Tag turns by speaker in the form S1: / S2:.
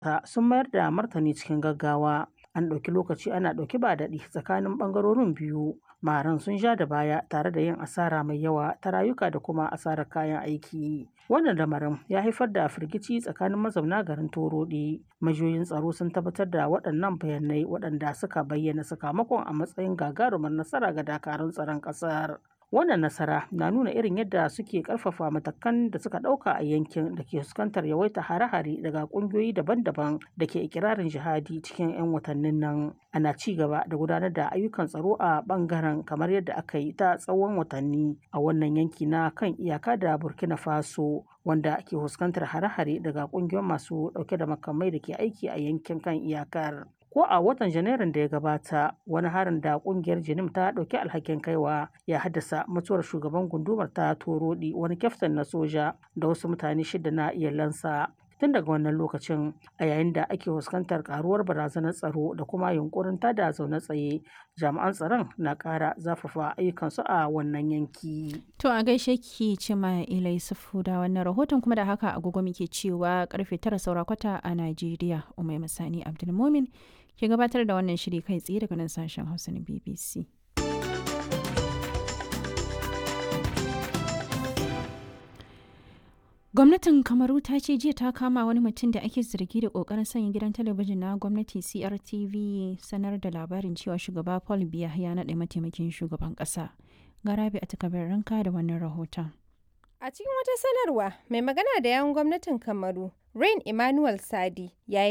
S1: sun mayar da martani cikin gaggawa. An ɗauki lokaci ana ɗauki ba daɗi tsakanin ɓangarorin biyu. Maharan sun ja da baya tare da yin asara mai yawa ta rayuka da kuma asarar kayan aiki. Wannan lamarin ya haifar da firgici tsakanin mazauna garin Torodi. Majiyoyin tsaro sun tabbatar da waɗannan bayanai waɗanda suka bayyana sakamakon a matsayin gagarumar nasara ga dakarun tsaron ƙasar. Wannan nasara na nuna irin yadda suke ƙarfafa matakan da suka ɗauka a yankin da ke fuskantar yawaita hare-hare daga ƙungiyoyi daban-daban da ke ikirarin jihadi cikin 'yan watannin nan. Ana ci gaba da gudanar da ayyukan tsaro a ɓangaren kamar yadda aka yi ta tsawon watanni a wannan yanki na kan iyaka da Burkina Faso wanda ke fuskantar hare-hare daga ƙungiyoyin masu ɗauke da makamai da ke aiki a yankin kan iyakar. ko a watan janairun da ya gabata wani harin da kungiyar jinim ta dauki alhakin kaiwa ya haddasa mutuwar shugaban gundumar ta torodi wani kyaftin na soja da wasu mutane shida na iyalansa tun daga wannan lokacin a yayin da ake fuskantar karuwar barazanar tsaro da kuma yunkurin tada zaune tsaye jami'an tsaron na kara zafafa ayyukansu a wannan yanki
S2: to a gaishe ki ce ma ilai sufu da wannan rahoton kuma da haka agogo muke cewa karfe tara saura kwata a najeriya umai masani abdulmomin ke gabatar da wannan shiri kai tsaye daga nan sashen hausa na bbc gwamnatin kamaru ta ce jiya ta kama wani mutum da ake zargi da kokarin sanya gidan talabijin na gwamnati crtv sanar da labarin cewa shugaba paul biya ya naɗa mataimakin shugaban ƙasa garabi a takabar ranka da wannan rahoton
S3: a cikin wata sanarwa mai magana da yawun gwamnatin kamaru rain emmanuel sadi ya